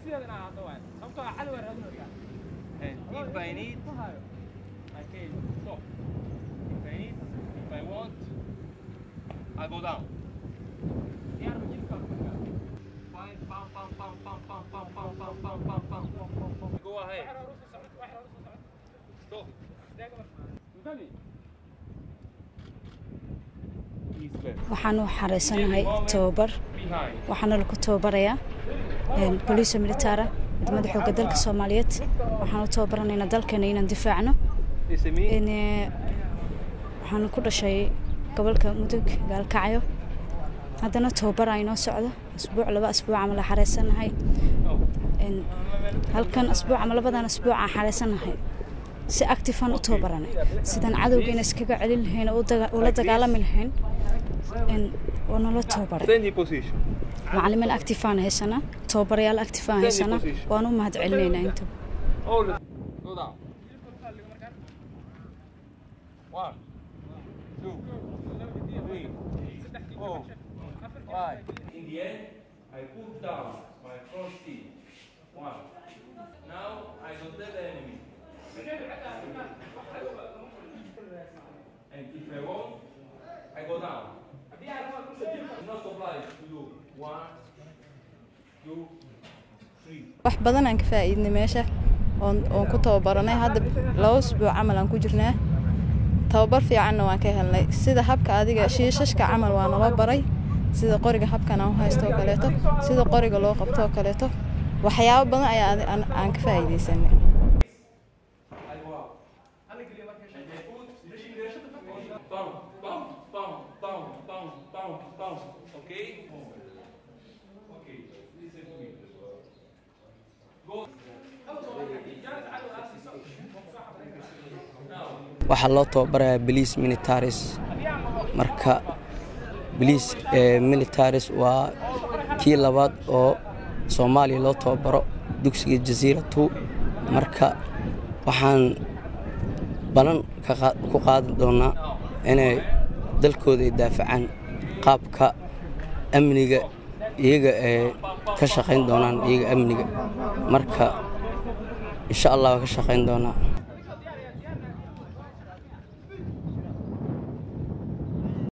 And if I need, I can stop. If I need, if I want, I go down. Fine, pam, pam, pam, pam, pam, pam, pam, pam, pam, pam, pam, pam, pam. Go ahead. Stop. East west. waxaan u xareysanahay tababar Behind. waxaana lagu tababarayaa boliisa militaara ciidamada xoogga dalka soomaaliyeed waxaan u tababaranaynaa dalkeena inaan difaacno Is it me? Een, eh, waxaan ku dhashay gobolka mudug gaalkacyo haddana tababar aa inoo socdo asbuuc laba asbuuc ama la xareysanahay Oh. Een, halkan asbuuc ama labadan asbuuc aan xareysanahay si actifan u tababaranay sidaan cadowgeena iskaga celin lahayn oo u daga- ula dagaalami lahayn Een, waa nala tababaray Stand your position. macalimiin actifaan haysanaa tababarayaal actifaan haysanaa waan u mahad celinaynaa intaba Hold it. Go down. One, two, three, four, five. In the end, I put down my front teeth. One. Now I go tell the enemy. And if I want, I go down. It's not obliged to do one, two, three. wax badan aan ka faa'iidnay meesha oon oon ku tababaranay hadda laba usbuuc camal aan ku jirnaa tababar fiicanna waan ka helnay sida habka adiga shiishashka camal waa nala baray sida qoriga habkan aan u haysto oo kaleeto sida qoriga loo qabto oo kaleeto waxyaabo badan ayaa adi- aan aan ka faa'iidaysanay Bam, bam, bam, bam, bam, bam, bam. Okay? Okay, listen to me. Go. waxaa loo tababarayaa boliis militaris marka boliis militaris waa kii labaad oo soomaaliya loo tababaro dugsiga jasiira two marka waxaan balan ka qaa- ku qaadi doonaa inay dalkooda ay daafacaan qaabka amniga iyaga ay ka shaqayn doonaan iyaga amniga marka insha allah waa ka shaqayn doonaa